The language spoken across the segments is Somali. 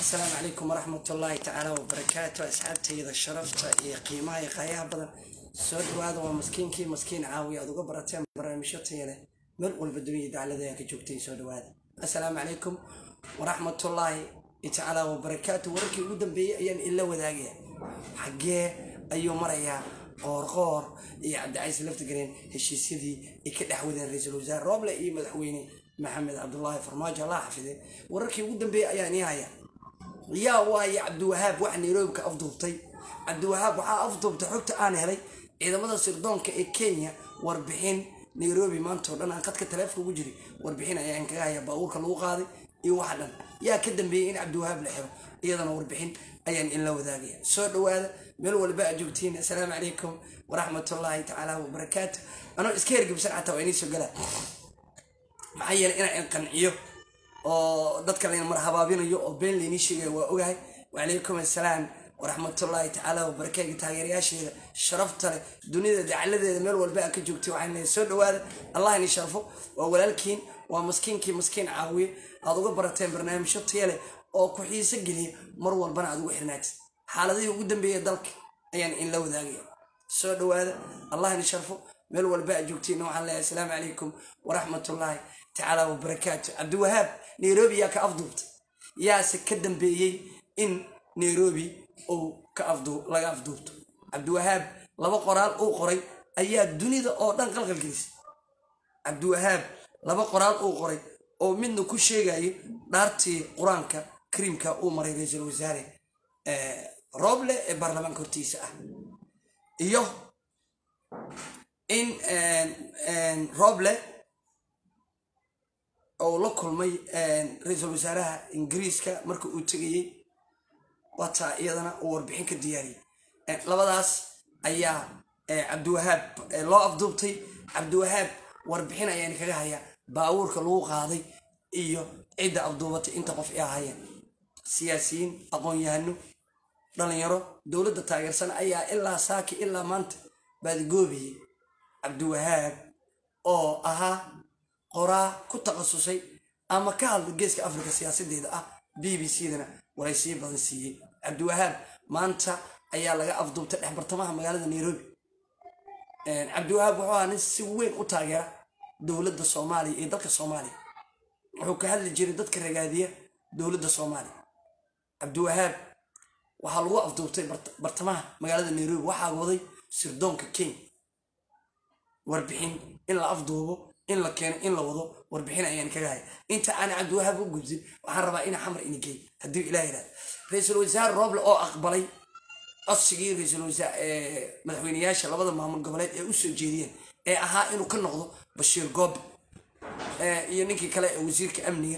asalaamu calaykum waraxmat ullaahi tacaala wabarakaatu asxaabtayda sharafta iyo qiimaha iyo qaayaha badan soo dhawaada waa maskiinkii maskiin caawiya aad uga barateen barnaamijyo taya leh meel walba dunyada daclada ka joogtay soo dhawaada asalaamu calaykum waraxmatullaahi tacaala wabarakaatu wararkii ugu dambeeyey ayaan ila wadaagaya xaggee ayuu marayaa qoorqoor iyo cabdicaiis laftigareen heshiisyadii ay ka dhex wadeen ra-iisul wasaare rooble iyo madaxweyne maxamed cabdulaahi farmaajo allah xafide wararkii ugu dambeeyey ayaan ii haya yaa waaye cabdiwahaab wax nairobi ka afduubtay cabdiwahaab waxaa afduubtay xogta aan helay ciidamada sirdoonka ee kenya warbixin nairobi maanta oo dhan aan qadka taleefka ugu jiray warbixin ayaan kaga haya baabuurka lagu qaaday iyo waxa dhan yaa ka dambeeyey in cabdiwahaab la xiro iyadana warbixin ayaan inla wadaagaya soo dhawaada meel walba aad joogtiin assalaamu calaykum waraxmatullaahi tacaala wabarakaatu anoo iska hergebsan xataa waa inii soo galaa maxaa yeelay inaan qanciyo oo dadka layna marhabaabinayo oo been laynii sheegaya waa ogahay wacalaykum assalaam waraxmatullaahi tacaala wabarakaaga taageerayaasheeda sharafta leh dunida dacaladeeda meel walba aa ka joogtay waxaan leeyahay soo dhawaada allah ini sharfo waa walaalkiin waa maskiinkii maskiin caawiye aad uga barateen barnaamijyo taya leh oo ku xiiso geliya mar walbana aad ugu xirnaatid xaaladihii ugu dambeeya dalka ayaan inla wadaagaya soo dhawaada allah ini sharfo meel walba aad joogtiin waxaan leeyahay asalaamu calaykum waraxmatullaahi tacaala wabarakaatu cabdiwahaab nairobi yaa ka afduubtay yaase ka dambeeyey in nairobi uu ka laga afduubto cabdiwahaab laba qoraal uu qoray ayaa dunida oo dhan qalqalgelisay cabdiwahaab laba qoraal uu qoray oo midna ku sheegayo dhaartii qur-aanka kariimka uu maray ra-iisul wasaare rooble ee baarlamaanka hortiisa ah iyo in rooble ou la kulmay ra-iisul wasaaraha ingiriiska marka uu tegayey wataa iyadana uu warbixin ka diyaariyey labadaas ayaa cabdiwahaab loo afduubtay cabdiwahaab warbixin ayaan kaga hayaa baabuurka lagu qaaday iyo cidda afduubatay inta qof ee ahayeen siyaasiyiin aqoon-yahano dhalinyaro dowladda taageersan ayaa ilaa saaki ilaa maanta baadigoobiyey cabdiwahaab oo ahaa qoraa ku takhasusay ama ka hadla geeska afrika siyaasadeeda ah b b c dana waraysiyo badan siiyey cabdiwahaab maanta ayaa laga afduubtay dhex bartamaha magaalada nairobi cabdiwahaab wuxuu ahaa nin si weyn u taageera dowladda soomaaliya iyo dalka soomaaliya wuxuu ka hadli jiray dadka ragaadiya dowladda soomaaliya cabdiwahaab waxaa lagu afduubtay bartamaha magaalada nairobi waxaa waday sirdoonka kenya warbixin in la afduubo in la keeno in la wado warbixin ayaan kaga haya inta aan cabdiwahaab u gudbin waxaan rabaa ina xamar ina geey haddii ilah yihahdo ra-iisul wasaare rooble oo aqbalay codsigii ra-iisul wasaare madaxweyneyaasha labada maamul goboleed ee usoo jeediyeen ee ahaa inuu ka noqdo bashiir goobe iyo ninkii kale ee wasiirka amniga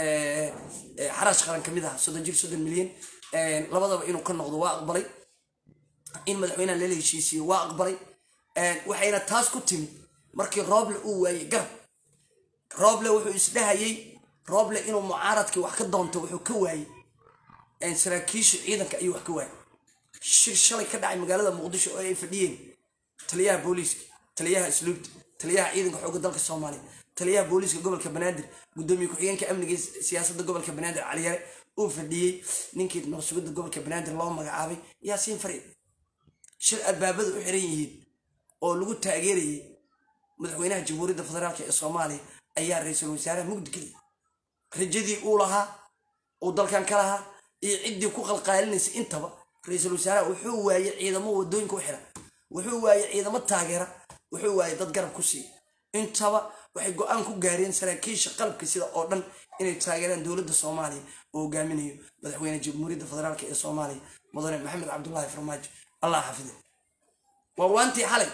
xaraash qaran ka mid aha soddon jir soddon milyan labadaba inuu ka noqdo waa aqbalay in madaxweynaha lala heshiisiyo waa aqbalay waxayna taas ku timid markii rooble uu waayey garab rooble wuxuu isdhahayey rooble inuu mucaaradkii wax ka doonto wuxuu ka waayey saraakiisha ciidanka ayuu wax ka waayey shir shalay ka dhacay magaalada muqdisho oo ay fadhiyeen taliyaha booliiska taliyaha isluubta taliyaha ciidanka xoogga dalka soomaaliya taliyaha booliiska gobolka banaadir gudoomiye ku-xigeenka amniga siyaasadda gobolka banaadir caliyare uu fadhiyey ninkii nabasugidda gobolka banaadir loo magacaabay yaasiin fariid shir albaabada u xiran yihiin oo lagu taageerayay madaxweynaha jamhuuriyadda federaalk ee soomaaliya ayaa ra-iisul wasaaraha mugdi geliyay rajadii uu lahaa uu dalkan ka lahaa iyo ciddii ku qalqaalinaysay intaba ra-iisul wasaaraha wuxuu waayey ciidamo wadooyinka u xiran wuxuu waayey ciidamo taageera wuxuu waayey dad garab ku siiya intaba waxay go-aan ku gaareen saraakiisha qalabka sida oo dhan inay taageeraan dowladda soomaaliya oo hogaaminayo madaxweyne jamhuuriyadda federaalk ee soomaaliya mudane maxamed cabdulaahi farmaajo allah xafide waa waantii xalay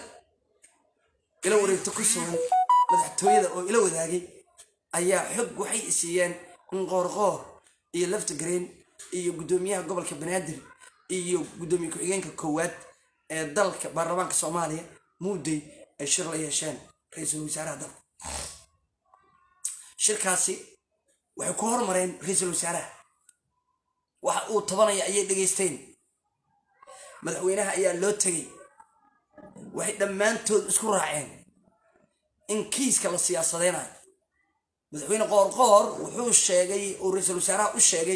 ila wareegto ku sugan madaxtooyada oo ila wadaagay ayaa xog waxay isiiyeen in qoorqoor iyo lafta gareen iyo guddoomiyaha gobolka banaadir iyo guddoomiye ku-xigeenka koowaad ee dalka baarlamaanka soomaaliya muudey ay shir la yeesheen ra-iisul wasaaraha dalka shirkaasi waxay ku hormareen ra-iisul wasaaraha waxa uu tabanaya ayay dhegaysteen madaxweynaha ayaa loo tegay waxay dhammaantood isku raaceen in kiiska la siyaasadeynayo madaxweyne qoorqoor wuxuu sheegay uu ra-iisul wasaaraha u sheegay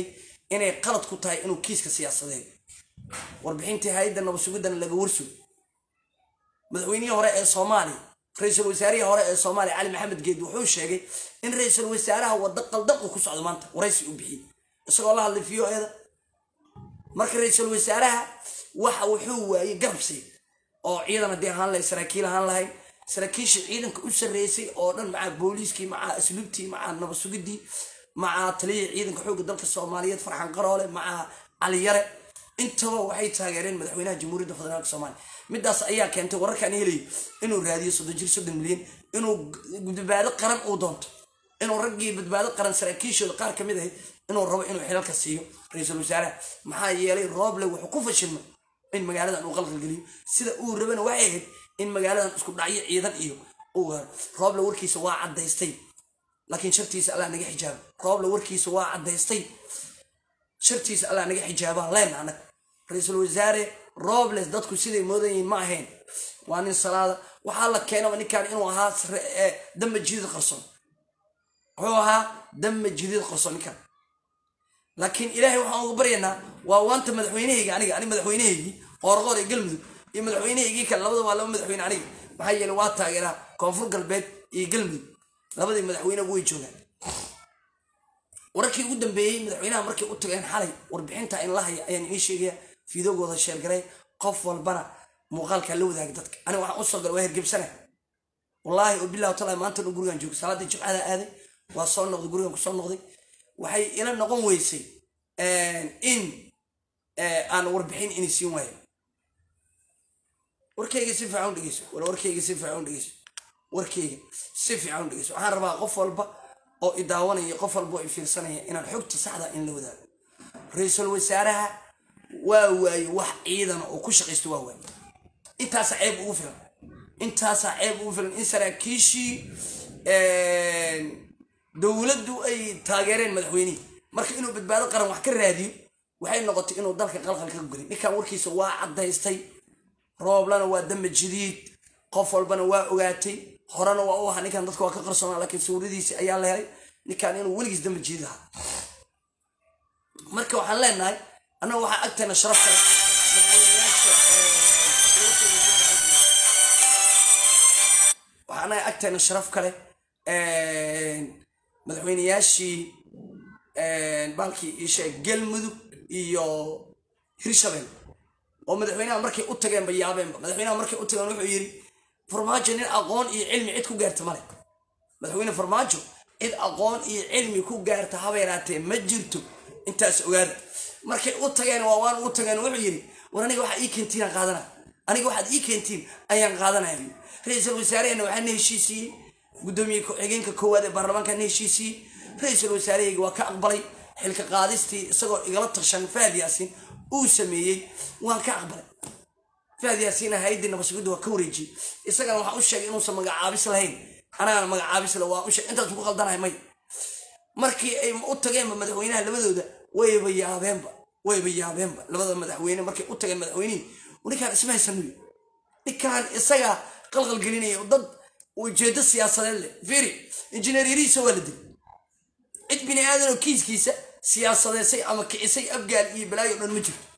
inay qalad ku tahay inuu kiiska siyaasadeeyo warbixintii hay-adda nabadsugiddana laga warsugo madaxweynihii hore ee soomaaliya ra-iisul wasaarihii hore ee soomaaliya cali maxamed geed wuxuu sheegay in ra-iisul wasaaraha waddo qaldaqu ku socdo maanta waraysi u bixiyey isagoo la hadlay v o eda marka ra-iisul wasaaraha waxa wuxuu waayey garabsi oo ciidan haddii ahaan lahay saraakiil ahaan lahayn saraakiisha ciidanka u sarreysay oo dhan macaa booliiskii macaa asluubtii macaa nabadsugidii macaa taliyihii ciidanka xoogga dalka soomaaliyeed farxan qaroole macaa caliyare intaba waxay taageereen madaxweynaha jamhuuriyadda federaalka soomaaliya midaas ayaa keentay wararkaan helayo inuu raadiyo soddon jir soddon milyan inuu badbaado qaran uu doonto inuu raggii badbaado qaran saraakiishooda qaar ka mid ahayd inuu rabo inuu xilalka siiyo ra-iisul wasaaraha maxaa yeelay rooble wuxuu ku fashilmay in magaaladan uu qalqalgeliyo sida uu rabana waxay ahayd in magaaladan isku dhacyo ciidan iyo uu haro rooble warkiisa waa caddaystay laakiin shartiisa allah naga xijaaba rooble warkiisa waa caddaystay shartiisa allah naga xijaabaan leenna anag ra-iisul wasaare robles dadku siday moodan yihiin ma ahayn waa nin salaada waxaa la keenaba ninkan inuu ahaa damba jidid qarson wuxuu ahaa damba jidid qarson ninkan laakiin ilaahay waxaan uga baryaynaa waa waanta madaxweynehayga aniga ani madaxweynehaygii qoorqoor ee galmudug iyo madaxweynehaygii kale labada waa laba madaxweyne aniga maxaa yeele waa taageeraa koonfur galbeed iyo galmudug labadii madaxweyneba way joogaan wararkii ugu dambeeyey madaxweynaha markay u tageen xalay warbixinta in la haya ayaan ii sheegaya fiidogooda sheergaray qof walbana muuqaalkaa la wadaagay dadka aniga waxaan usoo galay waa hergebsana wallaahi oo bilah taala maanta dhan gurigan joogo salaadii jimcada aaday waa soo noqday gurigan kusoo noqday waxay ila noqon weysay in aan warbixin ini siin waayo warkayga si fiican u dhegeyso wala warkayga si fiican u dhegeyso warkayga si fiican u dhegeyso waxaan rabaa qof walba oo i daawanaya qof walba oo i fiirsanaya inaan xogta saxda in la wadaago ra-iisul wasaaraha waa waaye wax ciidana oo ku shaqaysto waa waaye intaasaa ceeb ugu filan intaasaa ceeb ugu filan in saraakiishii dowladdu ay taageereen madaxweynihii marka inuu badbaado qaran wax ka raadiyo waxay noqotay inuu dalka qalqal ka gelay ninkan warkiisa waa caddaystay rooblana waa damba jadiid qof walbana waa ogaatay horena waa u ahaa ninkan dadka waa ka qarsoonaa laakiin sawiradiisi ayaa la helay ninkan inuu weligiis damba jadiid ahaa marka waxaan leenahay annaga waxaa agteena sharaf kale waxaa annaga agteena sharaf kale madaxweyneyaashii baalkii isheeg galmudug iyo hirshabelle oo madaxweynaha markay u tageenba yaabeenba madaxweynaha markay u tageen wuxuu yidhi farmaajo nin aqoon iyo cilmi cid ku gaarta male madaxweyne farmaajo cid aqoon iyo cilmi ku gaarta habeeraatee ma jirto intaas ogaada markay u tageen waa waan u tageen wuxuu yidhi war aniga waxaa ii keentiin aan qaadana aniga waxaad ii keentiin ayaan qaadanaya ra-iisul wasaarehena waxaa na heshiisiiyey gudoomiye ku-xigeenka koowaad ee baarlamaanka na heshiisiiyey ra-iisul wasaarahayga waa ka aqbalay xilka qaadistii isagoo igala tashan fahad yaasiin uu sameeyey waan ka aqbalay fahad yaasiina hay-addii nabasugidda waa ka wareejiyey isagana waxaan u sheegay inuusan magacaabis lahayn anagana magacaabis le waa u sheegay intaas ku qaldanahay may markii ay u tageenba madaxweynaha labadooda wayba yaabeenba wayba yaabeenba labada madaxweyne markay u tageen madaxweynihii ninkaan isma haysanuy ninkaan isagaa qalqal gelinaya dad ujeedo siyaasadeed leh firi injineer yarihiisa waa la dilay cid bini aadan oo kiiskiisa siyaasadeysay ama kicisay abgaal iyo balaayo o dhan ma jirto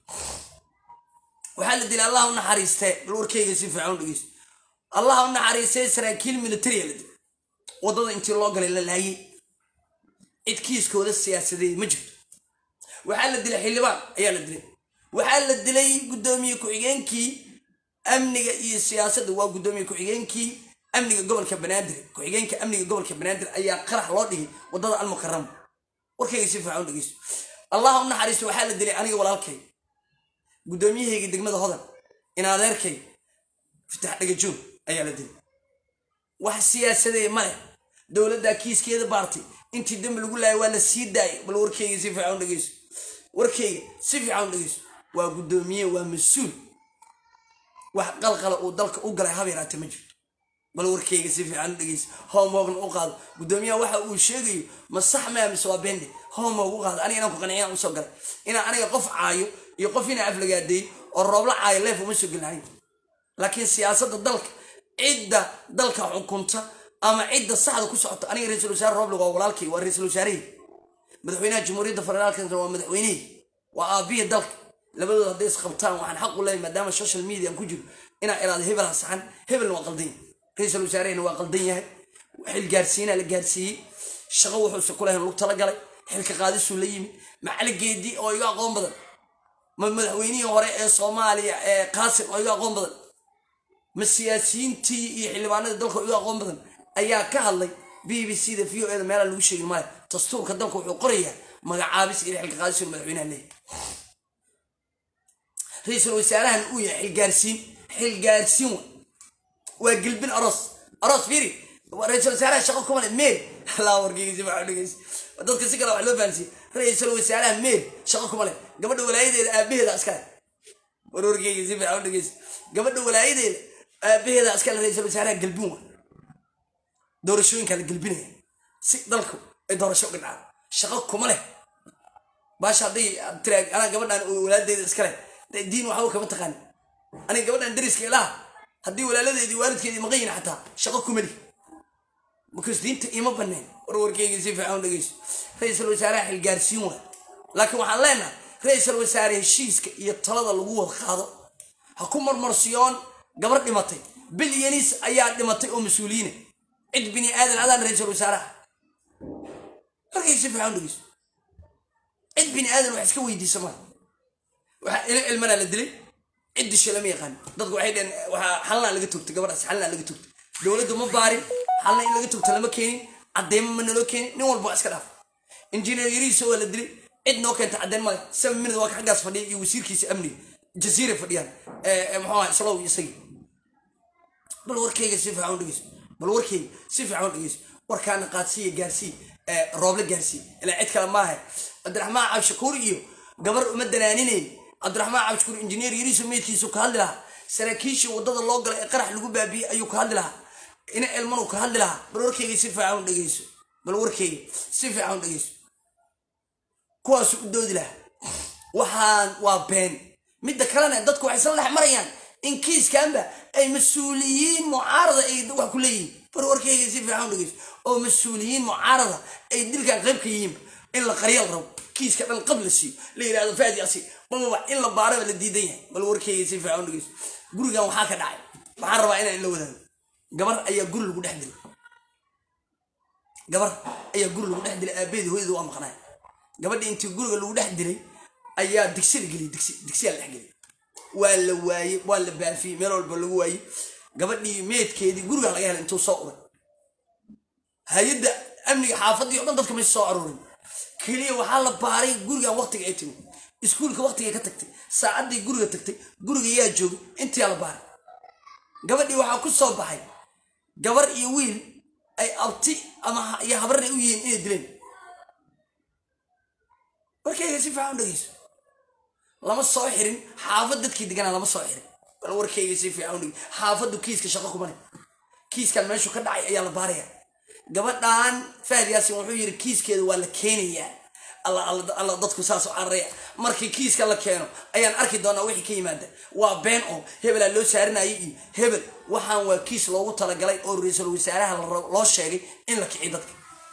waxaa la dilay allah u naxariistee bal warkayga si fiican u dhegeyso allah u naxariistee saraakiil militaria la dilay waddada intii loo galay la laayay cid kiiskooda siyaasadeed ma jirto waxaa la dilay xildhibaan ayaa la dilay waxaa la dilay guddoomiye ku-xigeenkii amniga iyo siyaasadda waa guddoomiye ku-xigeenkii amniga gobolka banaadir ku-xigeenka amniga gobolka banaadir ayaa qarax loo dhigay waddada almukarama warkayga si fiican u dhegeyso allah u naxariisto waxaa la dilay aniga walaalkay guddoomiyahayga degmada hodan in adeerkay fitax dhagajoog ayaa la dilay wax siyaasadee ma leh dowladdaa kiiskeeda baartay intii dembi lagu laayay waa la sii daayay bal warkayga si fiican u dhegeyso warkayga si fiican u dhegeyso waa guddoomiye waa mas-uul wax qalqala uu dalka u galay habeeraate ma jirto bal warkayga si fiican u dhegeyso homeworkna u qaado guddoomiyaha waxa uu sheegayo ma sax maa mise waa bende homework u qaado aniga inaan ku qanciyaan usoo galay inaan aniga qof caayo iyo qof inaan aflagaadeey oo roobla caayo leef uma soo gelinayn laakiin siyaasadda dalka cidda dalka xukunta ama cidda saxda ku socota aniga ra-iisul wasaare rooblig waa walaalkay waa ra-iisul wasaarehii madaxweynaha jamhuuriyadda federaalka waa madaxweynihii waa aabihii dalka labadooda hadday isqabtaan waxaan xaq u leeyahay maadaama social media aan ku jiro inaa iraado hebel ha saxan hebelna waa qaldan yahay ra-iisul wasaarehena waa qaldan yahay xil gaarsiinaa la gaarsiiyey shaqo wuxuuse ku lahayn lug talagalay xilka qaadisuu la yimid macaligeedii oo iga aqoon badan ma madaxweynihii hore ee soomaaliya ee qaasim oo iga aqoon badan ma siyaasiyiintii iyo xildhibaanadii dalka oo iga aqoon badan ayaa ka hadlay b b c da v o eda meelaa lagu sheegin maayo dastuurka dalka wuxuu qorayaa magacaabis iyo xilka qaadis inuu madaxweynaha leeyahay ra-iisul wasaarahan uu yahay xilgaarsiin xilgaarsiin wa waa gelbin aroos aroos fiiri ra-iisul wasaaraha shaqo kuma le meer laa wargeysi waxaa dhegeys dadka si kale wax loo fahansiye ra-iisul wasaaraha meer shaqo kuma le gabadha walaayadeeda aabaheeda askale war wargeyga si fiican u dhegeys gabadha walaayadeeda aabaheeda askale ra-iisul wasaaraha gelbin wa doorashooyinkaa la gelbinaya si dalku ay doorasho uga dhacdo shaqo kuma leh baasha hadday tira anaa gabadhan walaadeeda iskale diin waxba kama taqaani aniga gabadhan dariska ilaha haddii walaaladeedii waalidkeedii maqan yihin xataa shaqo kuma lih markaas diinta ima baneen warwarkeyga si fiican u dhegeyso ra-iisul wasaaraha xilgaarsiin waay laakiin waxaan leenahay ra-iisul wasaare heshiiska iyo talada lagu wada qaado ha ku marmarsiyoon gabar dhimatay bilyanis ayaa dhimatay oo mas-uuliyiina cid bini aadan adaan ra-iisul wasaaraha markay si fiican u dhegeyso cid bini aadan wax iska weydiisa maa waxaa ilo ilmanaa la dilay cid disho lama yaqaan dadku waxay dheen waxaa xalnaa laga togtay gabadhaas xalnaa laga togtay dowladdu ma baarin xalna in laga togto lama keenin cadeymo ma naloo keenin nin walba waa iska dhaaf injineer yarihiisa waa la dilay cid noo keenta caddeyn male seven minute waa ka xaggaas fadhiya iyo wasiirkiisa amniga jasiira fadhiyaan muxuu ahaa islow iyo isagii bal warkayga si fiican u dhegeyso bal warkayga si fiican u dhegeyso warkaana qaadsiiya gaarsii rooble gaarsii ilaa cid kale maaha cabdiraxmaan cabshakuur iyo gabar uma danaaninayn cabdiraxmaan cabshakuur injineer yariisu meydkiisu ka hadli lahaa saraakiishii waddada loo galay ee qarax lagu baabiyey ayuu ka hadli lahaa ina elmanu ka hadli lahaa bal warkayga si fiican u dhegeyso bal warkayga si fiican u dhegeyso kuwaasu u doodi lahaa waxaan waa been midda kalena dadku waxay isla dhex marayaan in kiiskanba ay mas-uuliyiin mucaarada ay wax ku leeyihiin bal warkayga si fiican u dhegeyso oo mas-uuliyiin mucaarada ay dilkan qayb ka yihiin in la qaryal rabo kiiska dhan qab la siiyo la yidhahdo faadi asi mamaba in la baaraba la diidan yahay bal warkayga si fiican u dhegeyso gurigan waxaa ka dhacay waxaan rabaa inaan la wadaago gabar ayaa guri lagu dhex dilay gabar ayaa guri lagu dhex dilay aabaheedi hooyada waa maqnaay gabadhii intii guriga lagu dhex dilay ayaa digsi la geliyay digsi digsiyaa la dhex geliyay waa la waayey waa la baafiyey meel walba lagu waayey gabadhii meedkeedii guriga laga helay intuu soo uray hay-adda amniga xaafadii o dhan dadka maysa soo aruurin keliya waxaa la baaray gurigan waqtiga ay timi iskuulka waqtigay ka tagtay saacaddii guriga tagtay guriga yaa joogay intiyaa la baaray gabadhii waxaa ku soo baxay gabar iyo wiil ay abti ama iyo habarna u yihiin inay dileen warkayga si fiican u dhegeyso lama soo xirin xaafad dadkii deganaa lama soo xirin bal warkayga si fiican u dhegeyso xaafaddu kiiska shaqo kumane kiiskan meeshuu ka dhacay ayaa la baaraya gabadhan fahad yaasin wuxuu yidhi kiiskeeda waa la keenayaa alla dadku saas u cararaya markii kiiska la keeno ayaan arki doonaa wixii ka yimaada waa been oo hebelaa loo saarinayay iyo hebel waxaan waa kiis loogu talagalay oo ra-iisul wasaaraha loo sheegay in la kiciy dadka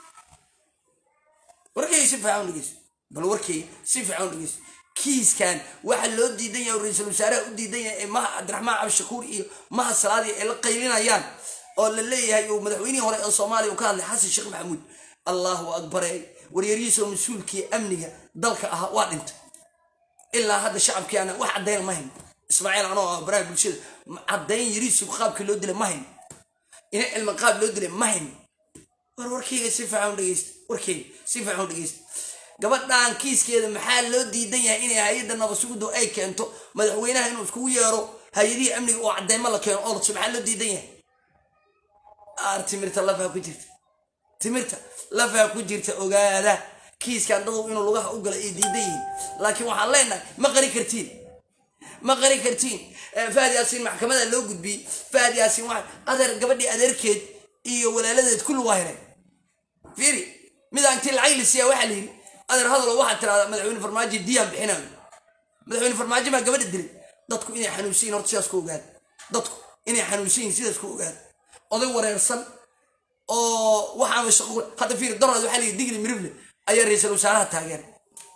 warkayga si fiican u dhegeyso bal warkayga si fiican u dhegeyso kiiskan waxa loo diidan yahay oo ra-iisul wasaaraha u diidan yahay ee maha cabdiraxmaan cabdishakuur iyo maha salaadi ay la qaylinayaan oo la leeyahay uu madaxweynihii hore ee soomaaliya uu ka hadlay xasan sheekh maxamuud allahu akbare waryarihiisoo mas-uulkii amniga dalka ahaa waa dhintay ilaa hadda shacabkiiana wax caddayn ma hayn ismaaciil anoo ah baraha bulshada caddayn yariisu qaabkii loo dilay ma hayn ina cilmi qaab loo dilay ma hayn war warkayga si fiican u dhegeysta warkayga si fiican u dhegeysta gabadhan kiiskeeda maxaa loo diidan yahay inay hay-adda nabadsugudu ay keento madaxweynaha inuu iskugu yeero hay-adihii amniga oo caddeymo la keeno oolso maxaa loo diidan yahay aar timirta lafaa ku jirta timirta lafaa ku jirta ogaada kiiskan dadow inuu lugaha u gala ay diidan yihiin laakiin waxaan leenahay ma qari kartiin ma qari kartiin fahad yaasiin maxkamada loo gudbiyey fahad yaasiin waa adeer gabadhii adeerkeed iyo walaaladeed kulli waa helay fiiri midaan intii lacag la siiyaa waxaa la yidhi adeer hadalo waxaad tirahdaa madaxweyne farmaajo diyaan bixinayo madaxweyne farmaajo baa gabadha dilay dadku inay xanuunsan yihin horta sidaas ku ogaada dadku inay xanuunsan yihin sidaas ku ogaada oday wareersan oo waxaama shaqo hadda fiiri daraad waxaa la yidhi digli mirifle ayaa ra-iisul wasaaraha taageeray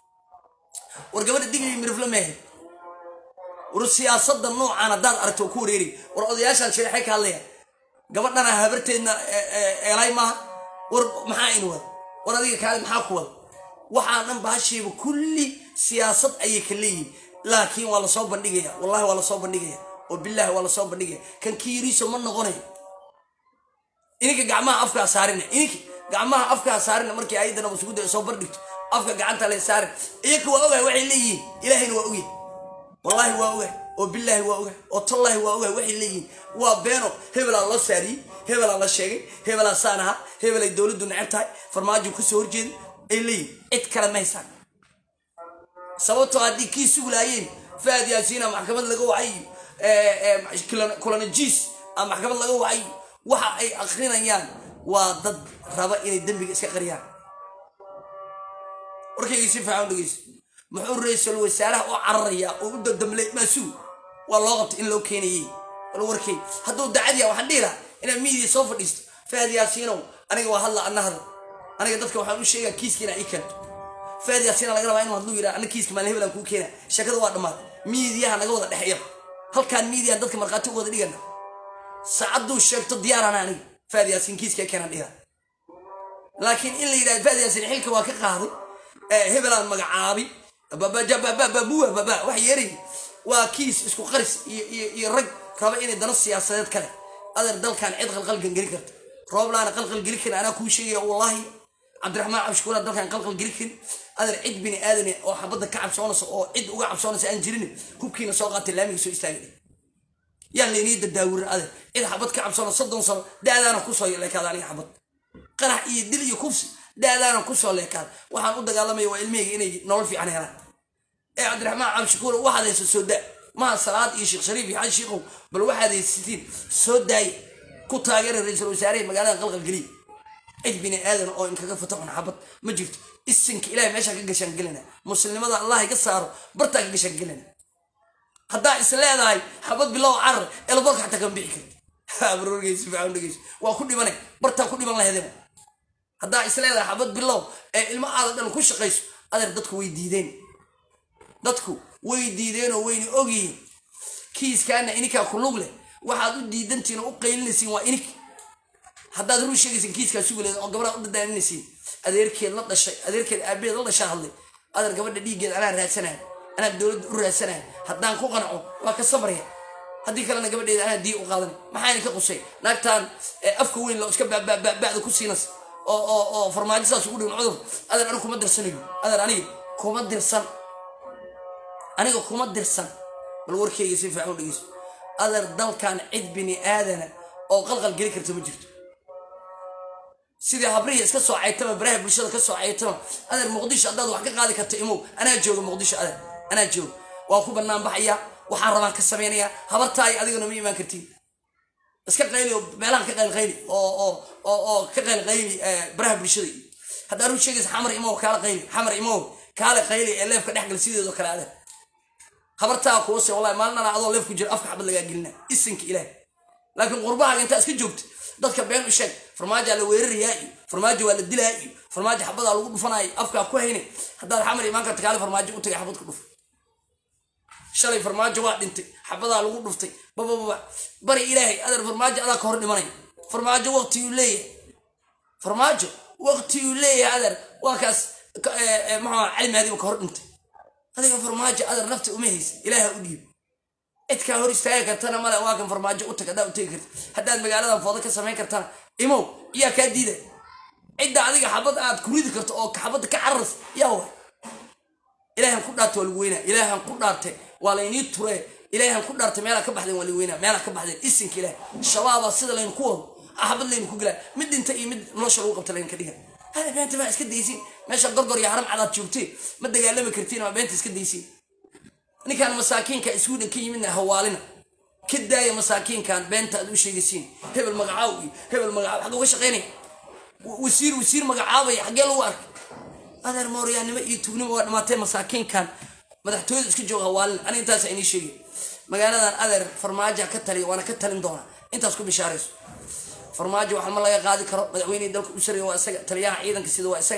war gabadha digli mirifle mehe war siyaasada noocan haddaad aragto ku wareeri war odayaashaan sheexay ka hadlaya gabadhana habarteedna eelay maaha war maxaa in wada war adiga kaale maxaa ku wada waxaa dhan baashiiba kulli siyaasad ayay ka leeyihin laakiin waa lasoo bandhigaya wallahi waa lasoo bandhigaya oo bilahi waa lasoo bandhigaya kan kiiriiso ma noqonayo ininka gacmaha afkaa saarina ininka gacmaha afkaa saarina markii ayadda nabasugudda soo bardhigto afka gacanta lay saarin iyaka waa ogahay waxay leeyihiin ilaahayna waa ogyahay wallaahi waa ogahay oo bilaahi waa ogahay oo tallaahi waa ogahay waxay leeyihiin waa beeno hebelaa loo saariyey hebelaa la sheegay hebelaa saan ahaa hebelay dowladdu necab tahay farmaajo kasoo horjeeda ay leeyihin cid kale ma haysaan sababtoo haddii kii suglaayeen faad yaasiina maxkamad laga wacayo kulanajiis a maxkamad laga wacayo waxa ay akrinayaan waa dad raba inay dembiga iska qariyaan warkayga si fiican dhegeyso muxuu ra-iisul wasaaraha u cararaya oo u dadamlay maasuul waa loo qabta in loo keenayey bal warkay hadduu dacadiya waxaan dhihi lahaa inaad miidiya soo fadhiisto faad yaasiinow aniga waa hadla ana hadal aniga dadka waxaan u sheegaa kiiska inaa ii keento faad yaasiina laga rabaa inuu hadluu yidhaha ana kiiska maalin hebelaan kuu keena sheekada waa dhammaad miidiyaha naga wada dhexeeya halkaan miidiyahan dadka markhaati u wada dhigana saacaduu sheegto diyaarana aniga faad yaasiin kiiska keenaan dhiha laakiin in la yidhahdo faad yaasiin xilka waa ka qaaday hebelaan magacaabi bababuwa wax yeeray waa kiis isku qaris iyo rag raba inay dano siyaasadeed kale adeer dalkan cid qalqalgan geli karta rooblaana qalqal geli karin anaa kuu sheegaya wallaahi cabdiraxmaan cabshukuura dalkan qalqal geli karin adeer cid bini aadane oo xabadda ka cabsoonaysa oo cid uga cabsoonaysa aan jirin hubkiina soo qaatay laamiga soo istaagay yaan laynii dadaawirin adeer cid xabad ka cabsoona soddon sano daadaana kusoo leekaada aniga xabad qarax iyo dil iyo kufsi daadaana kusoo leekaada waxaan u dagaalamaya waa ilmihayga inay nolol fiican helaan ee cabdiraxmaan cabshukuura waxaad haysa soo daa maha salaad iyo sheekh shariif iyo xaji shiikow bal waxaad haysatiin soo daaya ku taageera ra-iisul wasaaraha magaalada qalqal geliya cid bini aadan oo inkaga fataxun xabad ma jirto isinka ilahay meeshaa ka gashaan gelina muslimnimada allah iga saaro bartaa ka gashaan gelina haddaa is leedahay xabad bilow carar elboorka xataa kama bixi karti barorgeysi fiican dhegeyso waa ku dhimane bartaa ku dhiman laheedema haddaa is leedahay xabad bilow ee ilmo aada dhan ku shaqayso adeer dadku way diideen dadku way diideen oo wayna ogyihiin kiiskaana ininkaa ku lug leh waxaad u diidantihin oo u qaylinaysiin waa inik haddaad ruu sheegaysin kiiskaa suguleed oo gabadhaa u dadaaninaysiin adeerkeed la dhashay adeerkeed aabaheed la dhashaa hadlay adeer gabadha dhiiggeed anaa raadsanaya anaa dowladda u raadsanaya haddaan ku qanco waa ka sabraya haddii kalena gabadheeda anaa diya u qaadan maxayna ka qusay naagtaan afka weyn loo iska bada ku siinas oo oo oo farmaajo saas ugu dhigan cudur adeer aniga kuma dirsanayo adeer aniga kuma dirsan aniga kuma dirsan bal warkeyga si fiican u dhegeyso adeer dalkan cid bini aadana oo qalqal geli karta ma jirto sidii habrihii iska soo caytama baraha bulshada ka soo caytama adeer muqdisho haddaad wax ka qaadi karta imow anaa jooga muqdisho adeer anaa jooga waa ku bannaan baxaya waxaan rabaan ka samaynayaa habartaay adigana ma imaan kartiin iska qayli oo meelahan ka qayl qayli oo oo oo oo ka qayl qayli baraha bulshada haddaa ruu sheegaysa xamar imow kaala qayli xamar imow kaala qayli ee leefka dhex gal sideedoo kale adeer habartaa kuwase wallahi maalinana adoo leef ku jira afka xabad lagaa gelina isinka ilaah laakiin qurbahaaga intaa iska joogta dadka been u sheeg farmaajoa la weerarayaa iyo farmaajo waa la dilaa iyo farmaajo xabadaa lagu dhufanaayo afkaa ku hayne haddaad xamar imaan karta kaale farmaajo u tagay xabad ku dhuf shalay farmaajo waa dhintay xabadaa lagu dhuftay babababa bari ilaahay adeer farmaajo adaa ka hor dhimanay farmaajo waqtiyuu leeyahay farmaajo waqtiyuu leeyahay adeer waa kaas maxaa cali mahdiba ka hor dhintay adiga farmaajo adeer nafta uma haysa ilaaha u dhiib cidkaa hor istaagi kartana male waa kan farmaajo u tag haddaa u tegi karta haddaad magaaladan foodo ka samayn kartana imow yaa kaa diida cidda adiga xabad aad ku ridi karto oo xabadda ka cararas yaa wa ilaahan ku dhaartay waa lagu weynaa ilaahan ku dhaartay waa laynii turee ilaahan ku dhaartay meelaa ka baxdeen waa lagu weynaa meelaa ka baxdeen isinka ilaah shabaabaa sida laynu ku wado xabad laynu ku gelaa mid dhinta iyo mid nolosha lagu qabta laynu ka dhiga hada beenta maa iska daysiin meesha gorgor iyo haram cadaad joogtee ma dagaalami kartiin maa beenta iska daysiin ninkaan masaakiinka sweden ka yimidna hawaalina ka daaya masaakiinkan beenta aad u sheegaysiin hebel magacaaw iyo hebel magacaaw xagga uga shaqaynaya wasiir wasiir magacaabaya xaggee lagu arkay adeer mooryaannimo iyo tugnimo waa dhamaatee masaakiinkan madaxtooyada iska jooga hawaalina aniga intaas inii sheegay magaaladan adeer farmaajo ka taliya waana ka talin doonaa intaas ku bishaarayso farmaajo waxa ma laga qaadi karo madaxweynihii dalka u sareeya waa isaga taliyaha ciidanka sida waa isaga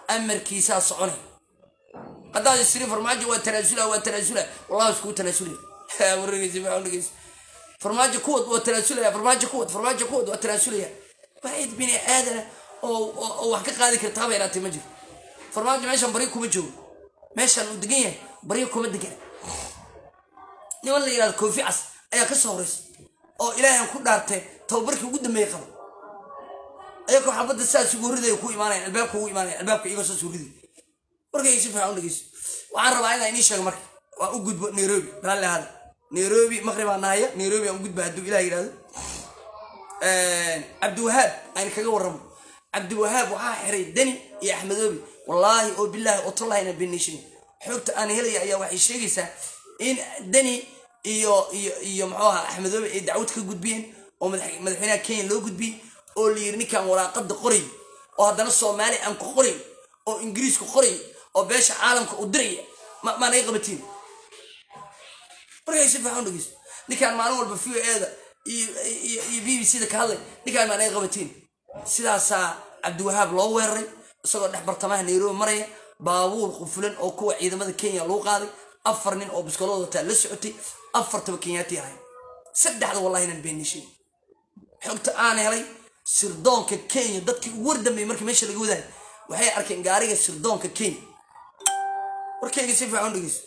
amarkiisaa soconay haddaad isiri farmaajo waa tanaasula waa tanaasula wallahi iskuu tanaasulaya warrageysa maxaa dhegeysa farmaajo kuwad waa tanaasulaya farmaajo kuwad farmaajo kuwad waa tanaasulaya waxayd bini aadana oo oo wax ka qaadi karta haba yaraatee ma jiro farmaajo meeshan baryo kuma joogo meeshan uu degan yahay baryo kuma degana niman la yidhahdo koofi cas ayaa ka soo horeysa oo ilaahan ku dhaartee tababarkii ugu dambeeyey qaba ayagoo xabadda sidaas ugu ridaya ku imaanayan albaabka ugu imaanayan albaabka iyagoo saas u ridaya warkayga si fiican u dhegeyso waxaan rabaa inaan inii sheego marka waan u gudbo nairobi raalli ahaada nairobi maqribaa nahaya nairobi aan u gudba hadduu ilah yidhahdo cabdiwahaab ayna kaga warramo cabdiwahaab waxaa xiray deni iyo axmedoobi wallaahi oo bilaahi oo tallahina benishin xogta aan helaya ayaa waxay sheegaysaa in deni iyo iyo iyo muxuu ahaa axmedoobi ay dacwad ka gudbiyeen oo madaxweynaha kenya loo gudbiyey oo la yiri ninkan waraaqada qoray oo haddana soomaali aan ku qoray oo ingiriisku qoray oo beesha caalamka u diraya ma naga qabatiin markay si fiican dhegeyso ninkaan maalin walba v o eda iyo b b c da ka hadlay ninkaan maa naga qabatiin sidaasaa cabdiwahaab loo weeraray isagoo dhex bartamaha nairobi maraya baabuur qufulan oo kuwa ciidamada kenya lagu qaaday afar nin oo biskoolada wataa la socotay afartaba kenyaati ahay saddexda wallahi inaan beenishay xogta aan helay sirdoonka kenya dadkii ugu wardambeeyey markii meesha laga wadaayay waxay arkeen gaariga sirdoonka kenya warkayga si fiican dhegeyso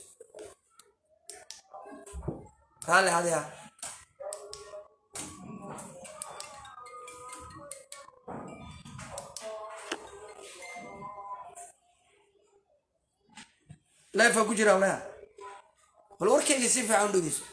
raalli hadiha leefaa ku jira walaha bal warkayga si fiican u dhegeyso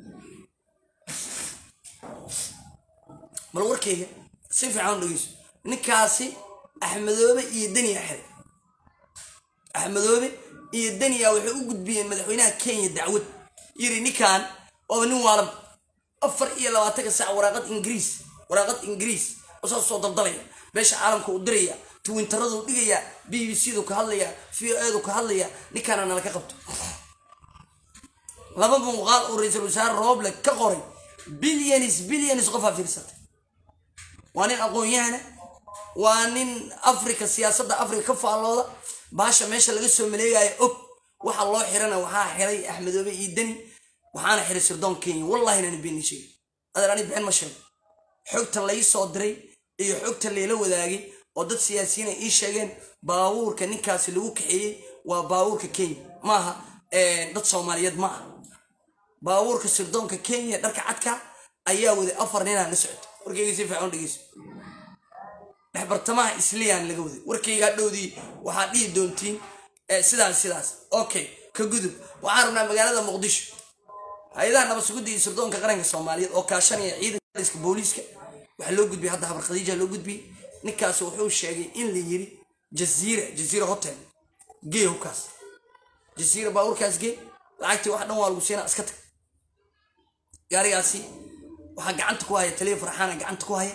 bal warkayga si fiican u dhegeyso ninkaasi axmedoobe iyo deniya xiray axmedoobe iyo deniya waxay u gudbiyeen madaxweynaha kenya dacwad yiri ninkan waaba nin waalan afar iyo labaatanka saac waraaqad ingiriis waraaqad ingiriis oo saas soo daldalaya beesha caalamka u diraya twintaradu dhigaya b b c du ka hadlaya v o edu ka hadlaya ninkaana nala ka qabto laba muuqaal uu ra-iisul wasaare rooble ka qoray bilyanis bilyanis qofaa fiirsatay waa nin aqoon-yahana waa nin africa siyaasadda africa ka faallooda baasha meesha laga soo maleegayo og waxa loo xirana waxaa xiray axmedoobe iyo deni waxaana xiray sirdoon kenya wallahi nana beeni sheegay adeer ani been ma sheego xogta lai soo diray iyo xogta layla wadaagay oo dad siyaasiyiin ay ii sheegeen baabuurka ninkaasi lagu kaxeeyey waa baabuurka kenya maaha dad soomaaliyeed ma aha baabuurka sirdoonka kenya dharka cadka ayaa waday afar ninaa la socota warkayga si fiican dhegeyso dhexbartamaha isliyaan laga waday warkayga hadhowdii waxaad dhihi doontiin sidaas sidaas okay ka gudub waxaan rabnaa magaalada muqdisho hay-adaha nabadsugudda iyo sirdoonka qaranka soomaaliyeed oo kaashanaya ciidanka booliiska waxaa loo gudbiyey hadda habar khadiija loo gudbiyey ninkaas wuxuu sheegay in la yiri jaziira jaziira hotel gee hubkaas jaziira baabuurkaas gee lacagtii wax dhan waa lagu siinaa iska tag gaarigaasi waxaa gacanta ku haya taliya farxaana gacanta ku haya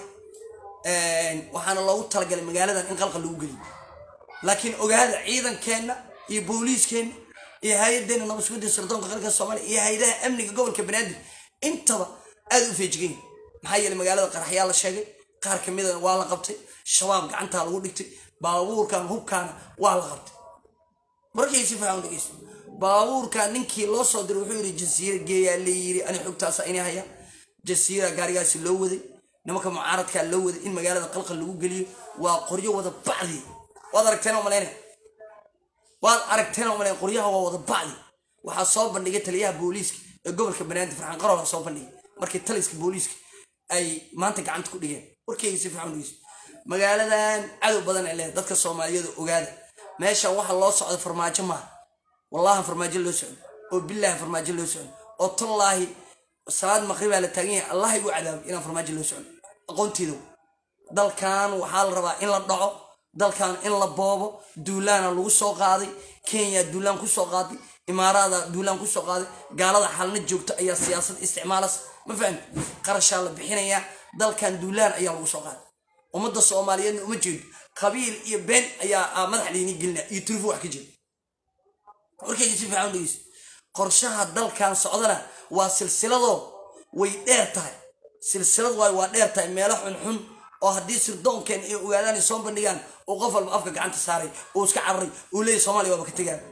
waxaana loogu talagalay magaaladan in qalqal lagu geliyo laakiin ogaada ciidankeenna iyo booliiskeenna iyo hay-adeena nabadsugudda sirdoonka qaranka soomaaliya iyo hay-adaha amniga gobolka banaadir intaba aada u feejigan maxaa yeeley magaalada qaraxyaa la sheegay qaar ka midana waa la qabtay shabaab gacantaa lagu dhigtay baabuurkan hubkaana waa la qabtay markay si fiican dhegeyso baabuurkan ninkii loo soo diray wuxuu yidhi jasiira geeyaa layiri ani xogtaasa inay haya jasiira gaarigaasi loo waday nimanka mucaaradkaa loo waday in magaalada qalqal lagu geliyo waa qoryo wada bacdi waad aragteen oo malayna waad aragteen oo malayn qoryaha waa wada bacdi waxaa soo bandhigay taliyaha booliiska ee gobolka banaadir farxaan qarola soo bandhigay markii taliska booliiska ay maanta gacanta ku dhigeen warkeyga si fiican dhegeyso magaaladan cadow badan ay leedahay dadka soomaaliyada ogaada meeshan waxa loo socdo farmaajo maaha wallahi farmaajo loo socdo oo bilaahi farmaajo loo socdo oo tallaahi salaad maqribaa la taagan yahay allah igu cadaabay inaan farmaajo loo socdo aqoontiidow dalkan waxaa la rabaa in la dhaco dalkan in la boobo duulaana lagu soo qaaday kenya duulaan kusoo qaaday imaaraada duulaan kusoo qaaday gaalada xalna joogto ayaa siyaasad isticmaalas ma fahamti qarashaa la bixinayaa dalkan duulaan ayaa lagu soo qaaday ummadda soomaaliyeedna uma jeedo qabiil iyo been ayaa madax laynii gelinaa iyo turufo wax ka jira warkayga si fiican dhegeyso qorshaha dalkan socdana waa silsiladoo way dheer tahay silsilad waay waa dheer tahay meelo xunxun oo haddii sirdoonkeen ay ogaadaan ay soo bandhigaan uu qof walba afka gacanta saaray uu iska cararay uu leeyahy soomaliya waaba ka tegaan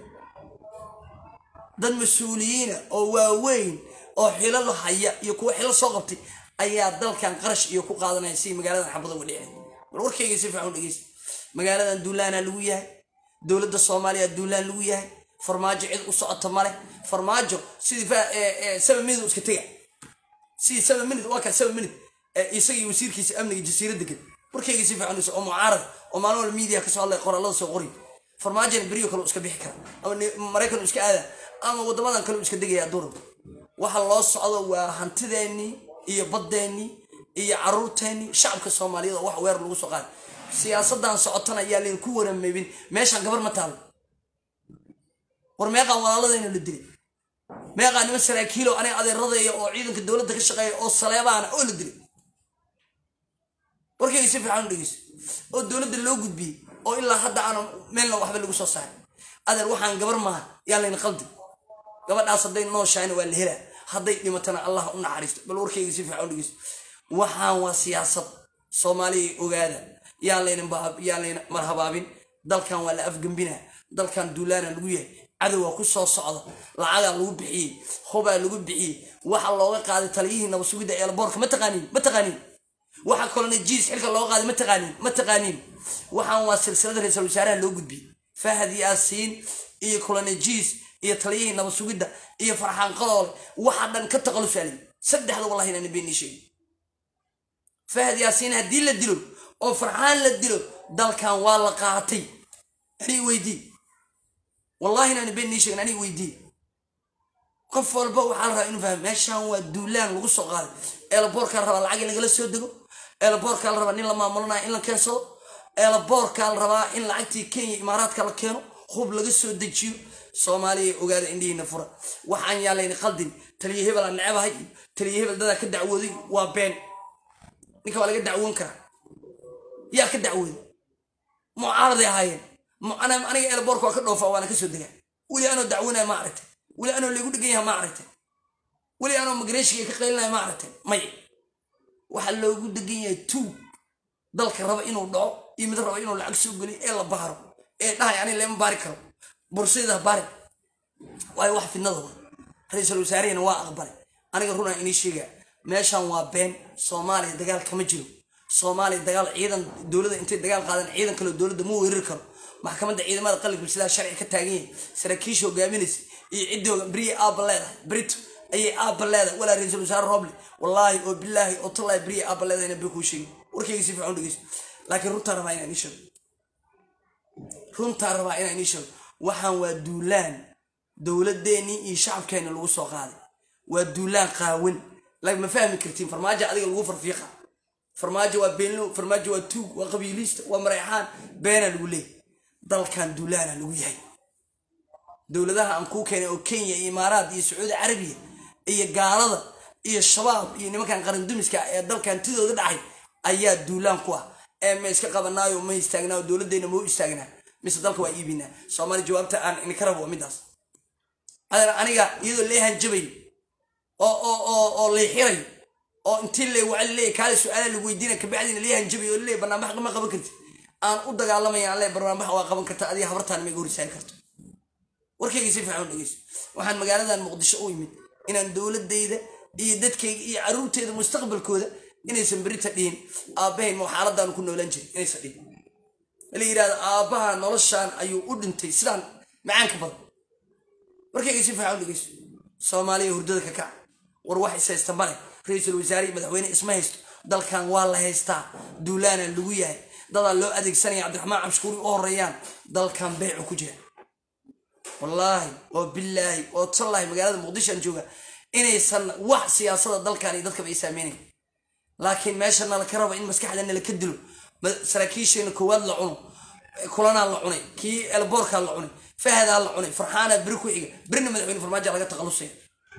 dad mas-uuliyiina oo waaweyn oo xilal haya iyo kuwa xilal soo qabtay ayaa dalkan qarash iyo ku qaadanaya si magaaladan xabada uga dhicin bal warkayga si fiican u dhegeysta magaaladan duulaana lagu yahay dowladda soomaaliya duulaan lagu yahay farmaajo cid u socota male farmaajo sidii seven minute iska tega sidii seven minute waa kan seven minute isagii wasiirkiisa amniga jasiiradda gel warkayga si fiican oo mucaarad oo maalin walba media kasoo hadlay qoraalada soo qori farmaajona beriyo kale iska bixi kara ama maraykan iska aada ama wadamadan kale iska degaya durab waxa loo socdo waa hantideennii iyo baddeenii iyo caruurteennii shacabka soomaaliyeed oo wax weer lagu soo qaaday siyaasadan socotana ayaa layn ku warameybin meeshaan gabar ma taalo war meeqaan walaaladayna la dilay meeqaa niman saraakiilo aniga adeeradeeya oo ciidanka dowladda ka shaqeeya oo saleebaana oo la dilay warkayga si fiican u dhegeyso oo dowladda loo gudbiyey oo ilaa hadda aana meelna waxba lagu soo saaray adeer waxaan gabar maaha yaa layna qaldi gabadhaas hadday nooshahayna waa la helaa hadday dhimatana allah u naxariisto bal warkayga si fiican u dhegeyso waxaan waa siyaasad soomaaliya ogaada yaa laynayaa layna marhabaabin dalkan waa la afgembinaa dalkan duulaana lagu yahay cadowaa ku soo socda lacagaa lagu bixiyey hobaa lagu bixiyey waxa looga qaaday taliyihii nabasugidda eelboorka ma taqaaniin ma taqaaniin waxa kalona jiis xilka looga qaaday ma taqaaniin ma taqaaniin waxaan waa silsilada ra-iisul wasaaraha loo gudbiyey fahad yaasiin iyo kolonejiis iyo taliyihii nabasugidda iyo farxaan qadoole waxa dhan ka taqalusaalay saddexda wallahi inaan beenii sheegin fahad yaasiin haddii la dilo oo farxaan la dilo dalkan waa la qaatay anii weydii wallahi inaan beenii sheegin anii weydii qof walba waxaa la rabaa inuu fahmo meeshaan waa duulaan lagu soo qaaday eelaboorkaa la rabaa lacag in lagala soo dego eelaboorkaa la rabaa nin la maamulanayo in la keensado eelaboorkaa la rabaa in lacagtii kenya imaaraadka la keeno hub laga soo dejiyo soomaaliya ogaada indhihiina fura waxaan yaalayna qaldin taliya hebel aan necabahay iyo taliya hebel dadaa ka dacwooday waa been ninka waa laga dacwoon karaa yaa ka dacwooday mucaaraday ahaayeen aniga eelaboorka waa ka dhoofa waana ka soo degaa weli anoo dacwonaya ma aragtay weli anoo laygu dhegan yaha ma aragtay weli anoo migreeshiga ka qaylinaya ma aragtay may waxaa loogu degan yahay tuug dalka raba inuu dhaco iyo mid raba inuu lacag soo geliyo ee la baaro ee dhahay ani lama baari karo bursayda baari waayo wax fidnada wa ra-iisul wasaarehina waa aqbalay aniga runaa inii sheegaa meeshan waa been soomaaliya dagaal kama jiro soomaaliya dagaal ciidan dowladda intay dagaal qaadaan ciidan kaleo dowladda ma weerari karo maxkamadda ciidamada qalibka sidaa sharci ka taagan yahay saraakiisha hogaaminaysa iyo ciddii beriya aabba leedahay brito ayay aabba leedahay walaa ra-iisul wasaare roble wallaahi oo bilaahi oo tallaahi beriya aabba leedahayna bay kuu sheegin warkayga si fiican u dhegeyso laakiin runtaa rabaa inaan ii sheego runtaa rabaa inaan ii sheego waxaan waa duulaan dowladeennii iyo shacabkeenna lagu soo qaaday waa duulaan qaawan ma fahmi kartiin farmaajo adiga lagu farfiiqa farmaajo waa beenlow farmaajo waa tuug waa qabiiliista waa mareexaan beenaa lagu leeyay dalkan duulaana lagu yahay dowladaha aan kuu keenay oo kenya iyo imaaraat iyo sacuudi carabiya iyo gaalada iyo shabaab iyo nimankan qarandumiska ee dalkan tidooda dhacay ayaa duulaan ku ah ee ma iska qabanaayo ma istaagnaayo dowladdeena ma u istaagnaa mise dalka waa iibinaa soomaali jawaabta aan ininka rabo waa midaas aniga iyadoo leehan jabay oo oo oo oo leexiray oo intii le wacali leeyahy kaale su-aala lagu weydiina kabacdiina leehan jabay oo leeyahy barnaamij ma qaban karti aan u dagaalamaya aan leeyahy barnaamij waa qaban karta adiga habartaan ma iga hor istaagi karto warkayga si fiican u dhegeyso waxaan magaaladan muqdisho u yimid inaan dowladayda iyo dadkayga iyo caruurteeda mustaqbalkooda inaysan berita dhihin aabbahayn ma xaaladaan ku noolaan jirin inaysan dhihin la yidhahdo aabbaha noloshaan ayuu u dhintay sidaan macaanka badan warkayga si fiican u dhegeyso soomaaliya hurdada ka kac war wax is haysta male ra-iisul wasaare iyo madaxweyne isma haysto dalkan waa la haystaa duulaana lagu yahay dadaa loo adeegsanaya cabdiraxmaan cabshukuuri u horeeyaan dalkan beecu ku jira wallaahi oo bilaahi oo tallaahi magaalada muqdishoan jooga inaysan wax siyaasada dalkan iyo dadkaba ay saameynayn laakiin meesha nala ka raba in maskaxda nala ka dilo saraakiisheena koowaad la cuno kulanaa la cunay kii elboorkaa la cunay fahadaa la cunay farxaanaa beri ku xiga berina madaxweyne farmaajo laga taqalusaya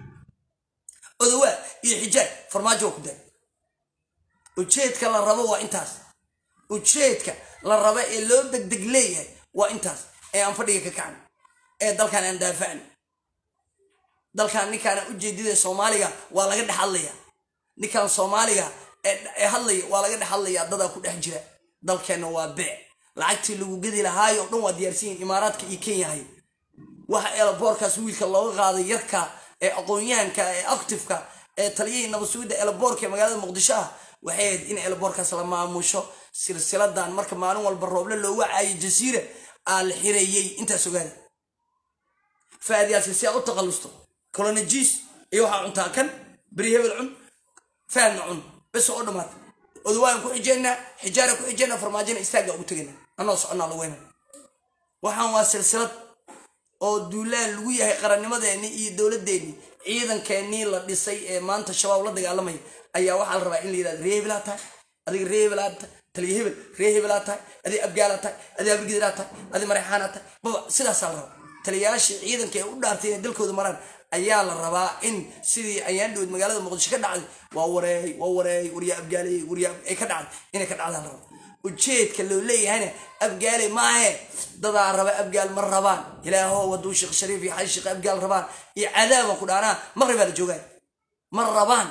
odawaa iyo xijaaj farmaajo waa ku daay ujeedka la rabo waa intaas ujeedka la rabo ee loo degdeg leeyahay waa intaas ee aan fadhiga ka kacno ee dalkan aan daafacno dalkan ninkaana ujeedida soomaaliga waa laga dhex hadlaya ninkan soomaaliga ee hadlaya waa laga dhex hadlaya dadaa ku dhex jira dalkeenna waa beec lacagtii lagu gedi lahaayo o dhan waa diyaarsan yihin imaaraadka iyo kenyahay waxa eelaboorkaas wiilka looga qaaday yarka ee aqoon-yahanka ee actifka ee taliyihii nabadsuudda eelaboorka ee magaalada muqdisho ah waxay ahayd in eelaboorkaas la maamusho silsiladan marka maalin walba rooble loo wacaayo jasiira aa la xireeyey intaas ogaada faadyaasi si aa u taqalusto colonijis iyo waxaa cuntaa kan beri hebel cun faadna cun bes oo dhamaata odawaan ku xijeynaa xijaara ku xijeynaa farmaajina istaagga ugu tegayna anoo soconnaa la weyna waxaan waa silsilad oo duulaan lagu yahay qarannimadeenni iyo dowladeenni ciidankeenii la dhisay ee maanta shabaab la dagaalamaya ayaa waxaa la rabaa in la yidhahdo ree hebelaa tahay adiga ree hebelaa tahay taliya hebel ree hebelaa tahay adiga abgaalaa tahay adiga abrigidiraa tahay adiga mareexaanaa tahay baba sidaasaa la rabaa taliyayaashii ciidanka ee u dhaartay inay dalkooda maraan ayaa la rabaa in sidii ayaan dhowed magaalada muqdisho ka dhacday waa wareey waa wareey waryaa abgaaley waryaa ay ka dhacday inay ka dhacdaan la rabaa ujeedka loo leeyahayna abgaale maahe dadaa raba abgaal ma rabaan ilaahow hadduu sheekh shariif iyo xali sheekh abgaal rabaan iyo cadaaban ku dhaanaa maqribaa la joogaan ma rabaan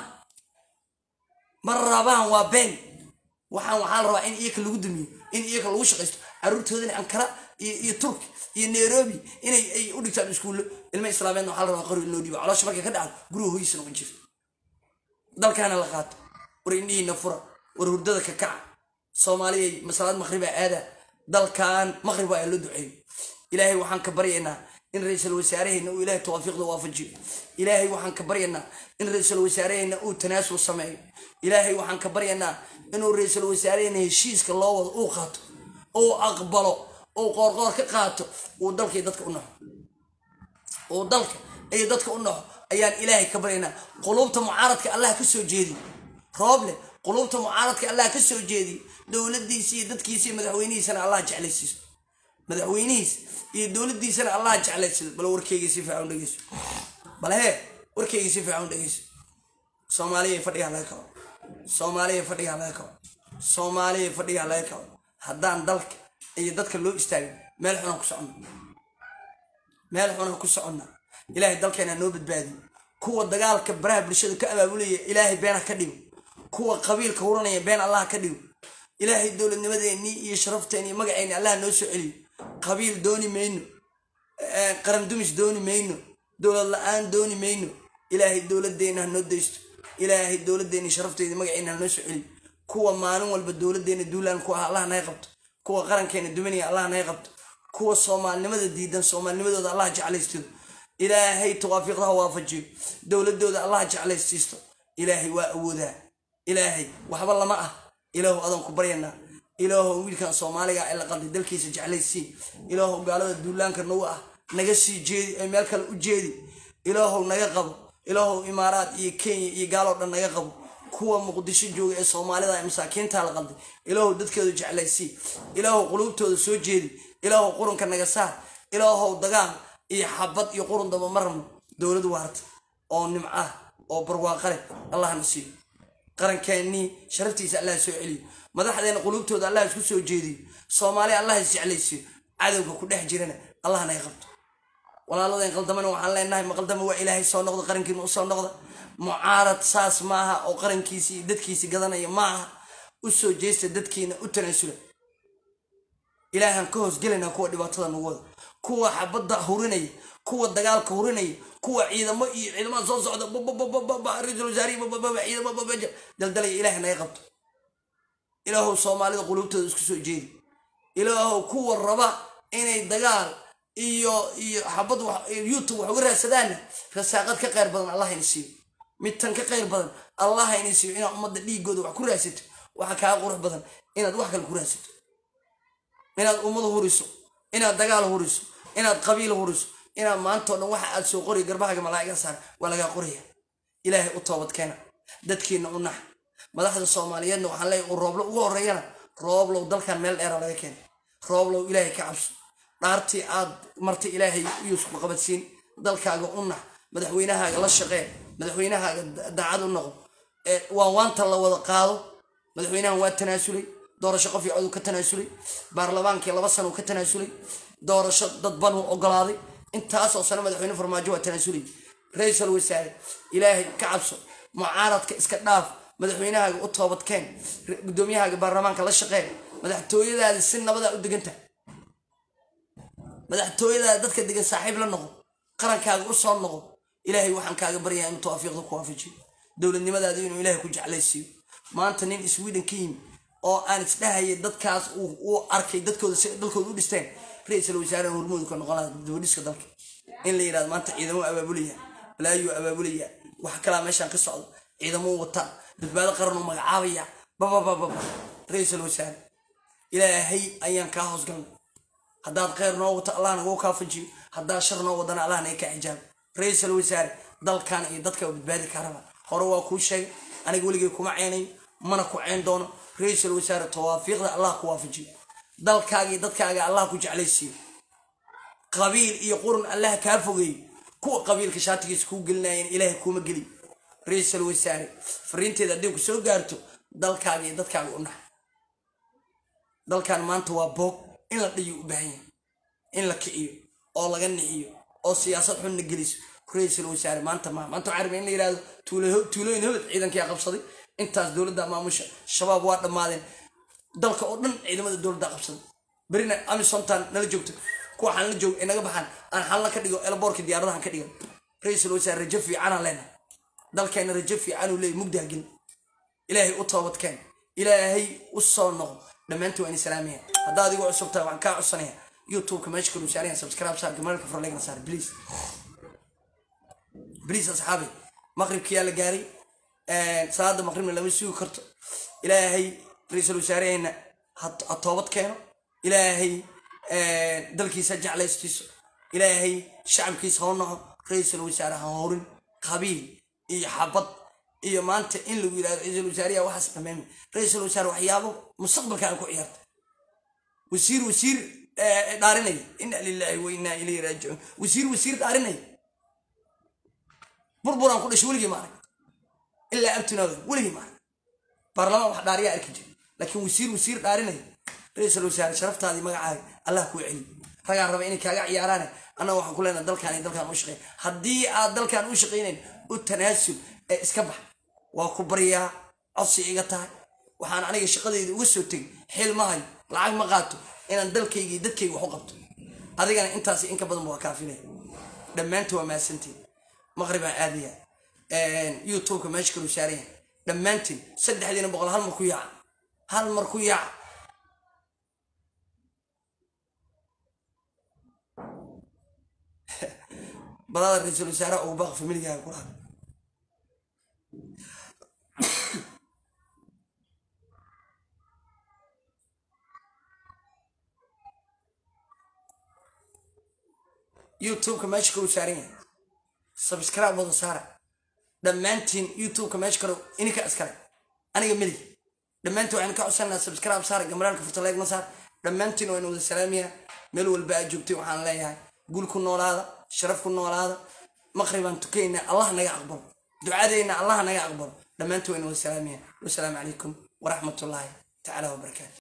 ma rabaan waa been waxaan waxaa la rabaa in iyaka lagu dumiyo in iyaka lagu shaqaysto caruurtoodana ankara iyo turki iyo nairobi inay ay u dhigtaan iskuullo ilma islaameedna waxaa la rabaa qori inoo dhiibo caloosha markay ka dhacdo guriga hoyisa noqon jirta dalkaana la qaato war indhihiina fura war hurdada ka kaca soomaaliyay masalaad maqriba aada dalkan maqrib waa loo duceeyo ilaahay waxaan ka baryaynaa in ra-iisul wasaaraheenna uu ilahay tawaafiiqda waafajiyo ilaahay waxaan ka baryaynaa in ra-iisul wasaaraheenna uu tanaasul sameeyo ilaahay waxaan ka baryaynaa inuu ra-iisul wasaaraheenna heshiiska loo wado uu qaato uu aqbalo uu qoorqoor ka qaato uu dalkii dadka u naxo uu dalka iyo dadka u naxo ayaan ilaahay ka baryaynaa quluubta mucaaradka allah ka soo jeedi rooble quluubta mucaaradka allah ka soo jeediy dowladiisa iyo dadkiisa iyo madaxweynihiisana allah jeclaysiiso madaxweynihiis iyo dowladiisana allah jeclaysiiso bal warkeyga si fiican dhegeyso bal hee warkeyga si fiican dhegeyso soomaaliya fadhigaa laga kabo soomaaliya fadhigaa laga kabo soomaaliya fadhigaa laga kabo haddaan dalka iyo dadka loo istaagin meel xunaan ku soconna meel xunaan ku soconna ilaahay dalkeena noo badbaadiyo kuwa dagaalka baraha bulshada ka abaabulaya ilaahay beenha ka dhigo kuwa qabiilka huranaya been allah ka dhigo ilaahay dowladnimadeennii iyo sharafteeni iyo magaceenni allah noo soo celiyo qabiil dooni mayno qaran dumis dooni mayno dowlad la-aan dooni mayno ilaahay dowladeenna ha noo daysto ilaahay dowladeenni sharafteedi magaceenna ha noo soo celiyo kuwa maalin walba dowladeenna duulaan ku ah allah naga qabto kuwa qarankeena dumanaya allah naga qabto kuwa soomaalinimada diidan soomaalinimadooda allah jeclaystido ilaahay tawaafiiqda ha waafajiyo dowladooda allah jeclaysiisto ilaahay waa awoodaa ilaahay waxba lama ah ilaahu adaan ku baryanaa ilaahu wiilkan soomaaliga ee la qalday dalkiisa jeclaysii ilaahu gaalada duulaanka nagu ah naga sii jeedi ee meel kale u jeedi ilaahu naga qabo ilaahu imaaraad iyo kenya iyo gaaloo dhan naga qabo kuwa muqdisho jooga ee soomaalida ee masaakiinta la qalday ilaahu dadkeedu jeclaysii ilaahu quluubtooda soo jeedi ilaahu qurunka naga saar ilaahu dagaal iyo xabad iyo qurun daba ma rabno dowlad waarta oo nimco ah oo barwaaqo leh allahna siiyo qarankeenii sharaftiisa allah soo celiyo madaxdeena quluubtooda allah isku soo jeediyo soomaali allah isjeclaysiyo cadowga ku dhex jirana allah naga qabto walaaladeen qaldamana waxaan leenahay ma qaldama waa ilaahay soo noqda qarankiina usoo noqda mucaarad saas maaha oo qarankiisi iyo dadkiisi gadanaya maaha u soo jeesta dadkiina u tanaasula ilaahaan ka hoosgelayna kuwa dhibaatada nagu wada kuwa xabadda hurinaya kuwa dagaalka hurinaya kuwa ciidamo iyo ciidamada soo socda ra-iisul wasaarihi ciidamo daldalaya ilaahay naga qabto ilaahow soomaalida quluubtooda isku soo jeedi ilaahow kuwa raba inay dagaal iyo iyo xabad youtube wax uga raadsadaanna rasaaqad ka qayr badan allah ina siiyo mid tan ka qayr badan allah ina siiyo inaad ummadda dhiigooda wax ku raadsato waxa kaa qurux badan inaad wax kale ku raadsato inaad ummad huriso inaad dagaal huriso inaad qabiil huriso inaad maantao dhan waxa aad soo qoriya garbahaaga malaa'iga saar waa lagaa qoraya ilaahay u toobad keena dadkiina u nax madaxda soomaaliyeedna waxaan leeyahy uu rooblo ugu horreeyana rooblow dalkan meel dheera laga keenay rooblow ilaahay ka cabso dhaartii aad martay ilaahay iyuusku qabadsiin dalkaaga u nax madaxweynahaaga la shaqee madaxweynahaaga daacad u noqo waa waanta la wada qaado madaxweynahan waa tanaasulay doorasho qof iyo coduu ka tanaasulay baarlamaankii laba sana uu ka tanaasulay doorasho dad banuu ogolaaday intaasoo sano madaxweyne farmaajo waa tanaasulay ra-iisul wasaare ilaahay ka cabso mucaaradka iska dhaaf madaxweynahaaga u toobadkeen gudoomiyahaaga baarlamaanka la shaqeen madaxtooyadaada si nabadaa u deganta madaxtooyadaada dadka degan saaxiib la noqo qarankaaga u soo noqo ilaahay waxaan kaaga baryaa inuu tawaafiiqda ku waafajiyo dowladnimadaada inuu ilaahay ku jeclaysiiyo maanta nin sweden ka yimi oo aan isdhahayay dadkaas uu arkay dadkooda si dalkooda u dhisteen ra-iisul wasaaraha hormoodu ka noqon laha dibadhiska dalka in la yidhahdo maanta ciidamo abaabulaya balaayuu abaabulaya wax kalaa meeshaan ka socdo ciidamo wata badbaado qaranuu magacaabaya bababababa ra-iisul wasaare ilaahay ayaan kaa hoosgalnay haddaad kheyr noo wato allah naguu kaafajiyo haddaad shar noo wadana allah naga kaa xijaabo ra-iisul wasaare dalkan iyo dadka badbaadi kaa raba hore waa kuu sheegay aniga weligay kuma ceynayo mana ku ceyn doono ra-iisul wasaare tawaafiiqda allah ku waafajiyo dalkaaga iyo dadkaaga allah ku jeclaysiiyo qabiil iyo qurun allah kaa fogeeyo kuwa qabiilka shaatigiisa kuu gelinayan ilaahay kuuma geliy ra-iisul wasaare fariinteeda haddii ku soo gaarto dalkaaga iyo dadkaaga u nax dalkan maanta waa boog in la dhiyo u baahan yahay in la kiciyo oo laga nixiyo oo siyaasad xunna geliso ra-iisul wasaare maanta ma maanta waxaa rabay in la yidhahdo tuulooyin hobad ciidankaa qabsaday intaas dowladda maamusha shabaab waa dhammaadeen dalka oo dhan ciidamada dowladda qabsaday berina amisontan nala joogto kuwa xalna joog inaga baxaan aan xalna ka dhigo elboorka diyaaradahan ka dhigan ra-iisul wasaare rajo fiicanaan leenahay dalkeena rajo fiicanuu leeyay mugdaa gelin ilaahay u toobadkeen ilaahay u soo noqo dhammaantii waa in islaamiya haddaa adigu cusub tahay waxaan kaa codsanaya youtubeka meesha kalu saarayan subscribe saar gamalka farlegna saar please please asxaabi maqribkiyaa la gaaray salaada maqribna lama sugi karto ilaahay ra-iisul wasaaraheenna ha toobad keeno ilaahay dalkiisa jeclaystiiso ilaahay shacabkiisa hoo noco ra-iisul wasaare ha horin qabiil iyo xabad iyo maanta in lagu yidhahdo ra-iisul wasaariya waxaas dhameema ra-iisul wasaare waxyaabo mustaqbalka aan ku ciyaarta wasiir wasiir dhaarinaya ina lilahi wa inaa ilayhi raajicuun wasiir wasiir dhaarinaya burburaan ku dhashay weligii maarag ilaa abtinooda weligii maarag baarlamaan wax dhaariyaa arki jira laakiin wasiir wasiir dhaarinaya ra-iisul wasaare sharaftaadii magacaaga allah kuu celi ragaa raba inay kaaga ciyaaraane annaga waxaan ku leenaha dalkaan iyo dalkaan u shaqeyn haddii aad dalkaan u shaqaynayn u tanaasul ee iska bax waa ku baryaa codsi iga tahay waxaan aniga shaqadayda uga soo tegay xil ma hayo lacag ma qaato inaan dalkayga iyo dadkayga wax u qabto adigana intaas inka badanba waa kaafilaya dhammaanta waa mahadsantiin maqribaan aadaya youtubeka meesha kalu saaraya dhammaantiin saddexdiina boqol hal mar ku yaaca hal mar ku yaaca badada ra-iisul wasaaraha ugu baaq familigaaga ku laha youtubeka meesha kalu saaran yahay subscribe wada saara dhammaantiin youtubeka meesha kale ininka iskale aniga melig dhammaantiin waxaynu ka codsananaa subscribe saara gambaraalka furta leegna saar dhammaantiin waynu wada salaamiyaa meel walba aad joogtay waxaan leeyahay gul ku noolaada sharaf ku noolaada maqribaan tukaynaa allah naga aqbalo ducadeenna allah naga aqbalo dhammaantiin waynu wada salaamiyaa wasalaamu calaykum waraxmatullaahi tacaala wabarakaatu